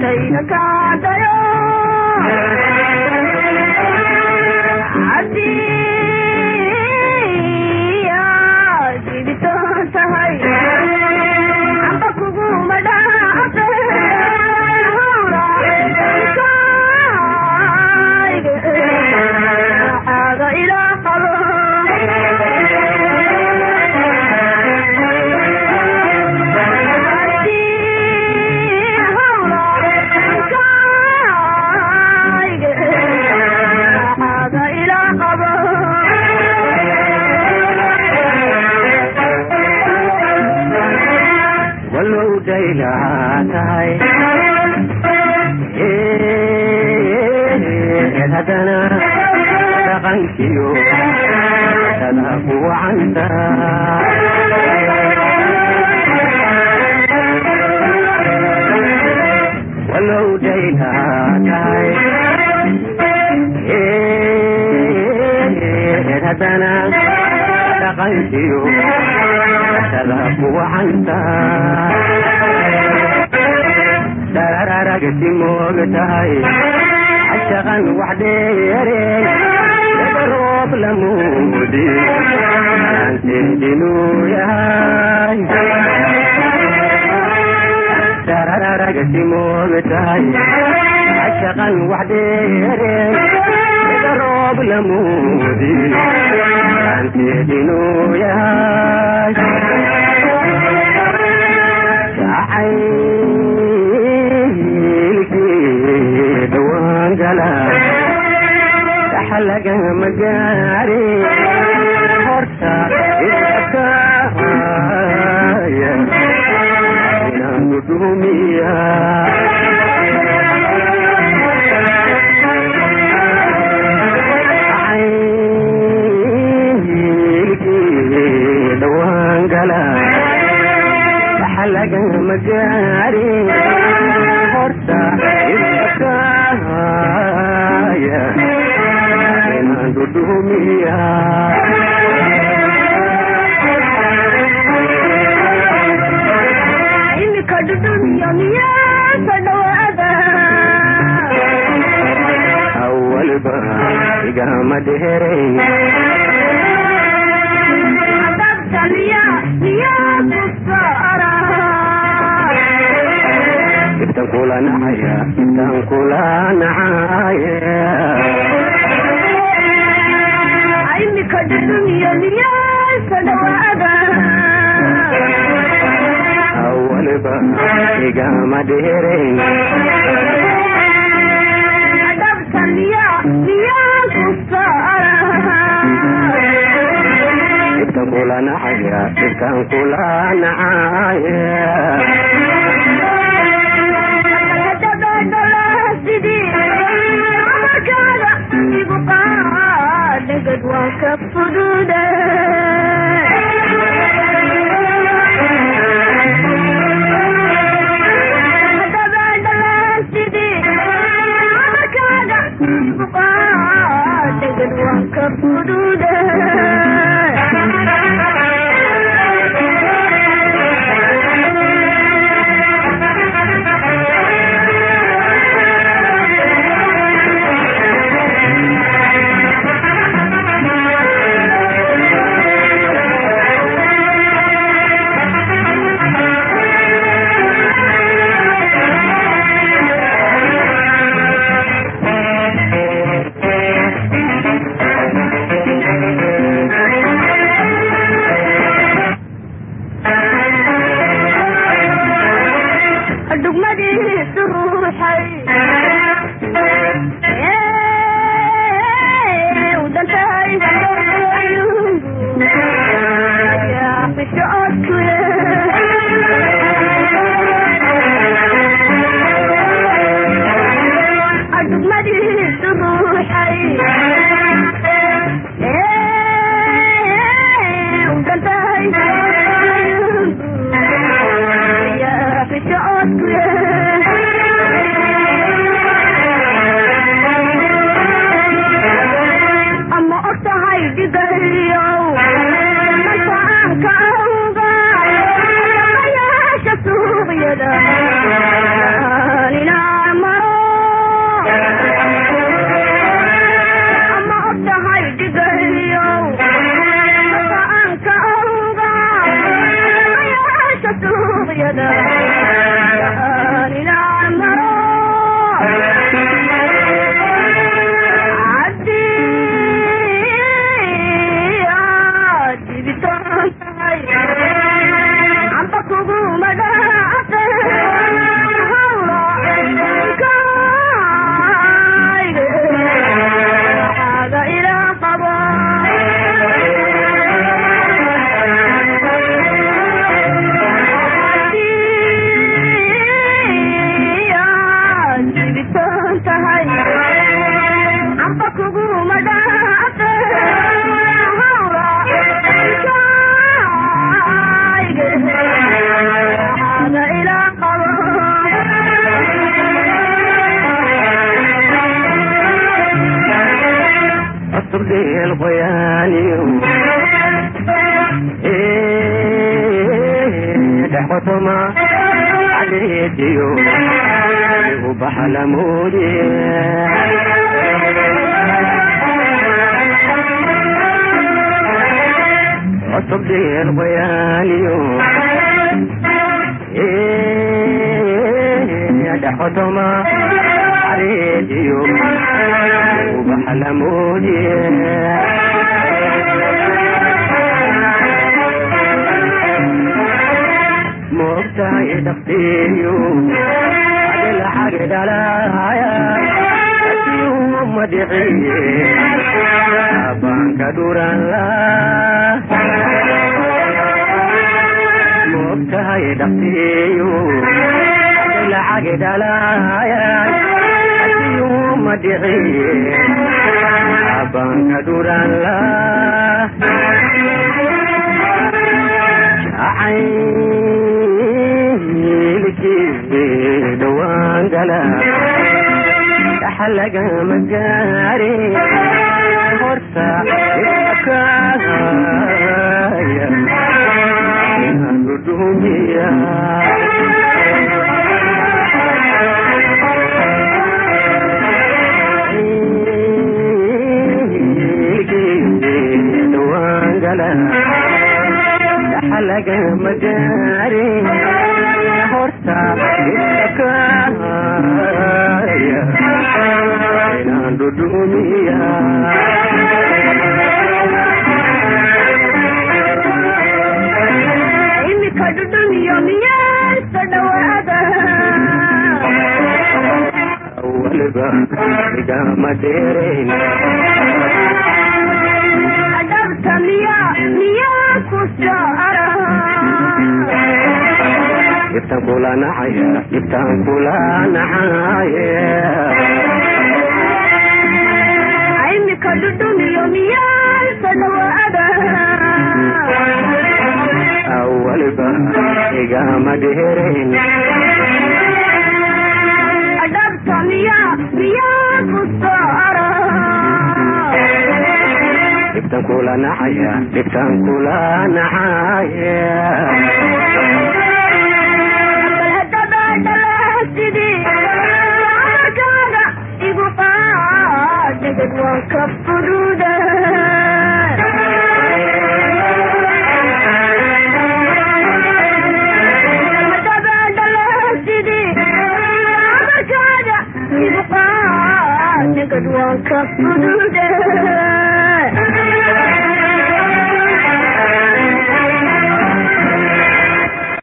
dayga kaadayo haddii aad iditoon tahay amba kuguma dhaafe hawlaaga ilaa qabo walow daylahaa tahay eed haddana dhaqankiyo sada ku wacanta walow daylahaa tahay eed haddana dhaqankiyo sada ku wacanta darararagti moog tahay cashaqan wax dheereen roob lamuudi aanteedinuu yahay darararagti moog tahay cashaqan wax dheereen roob lamuudi aanteedinuu yahay jacaylkii dhawaan gala dhaxalagama gaari horta iskaya inaanu dhumiya jacaylkii dhawaan gala dhaxalagama gaari horta iskaya inaan dhudhumiya imika dhudhumiyo miyaasa dhawaada awalba igama dheerayn adabta miya miyaa ku saara ibtan kula nacaya ibtan kula nacaya imika dhudhumiyo miyaasa dhawaada awalba igama dheerayn adabta miya miyaa ku saara ibtan kula nacaya ibtan kula nacaya dhegad waa ka fudude dhegad waa ka fudude qotoma cadeediyo igu baxla mooye cusub dheer qoyaaliyo dhexotoma cadeediyo igu baxla mooye moogtahay dhaqtiyo adilxagi dhalaya asiu madiciye abaanka dhuranla moogtahay dhaqtiyo adilxagi dhalaya asiu madiciye abaanka dhuranla caylkii dhawaan gala dhaxalagama gaari horta idakaaya inaan dhudhumiya dhawaan gala dhaxalagama gaari horta idakaaya inaan dhudhumiya imika dhudhumiyo miyaasa dhawaada waliba igama dheerayn adhabta miya miyaa ku saara dhibtan kula nacaya dhibtan kula nacaya imika dhudhumiyo miyaasa dhawaada waliba igama dheerayn adhabta miya miyaa ku saara dhibtan kula nacaya dhibtan kula nacaya bal haddaba dhalahasidii amarkaaga igu qaadagad waan ka fududa haddaba dhalahasidii amarkaaga igu qaadagad waan ka fududa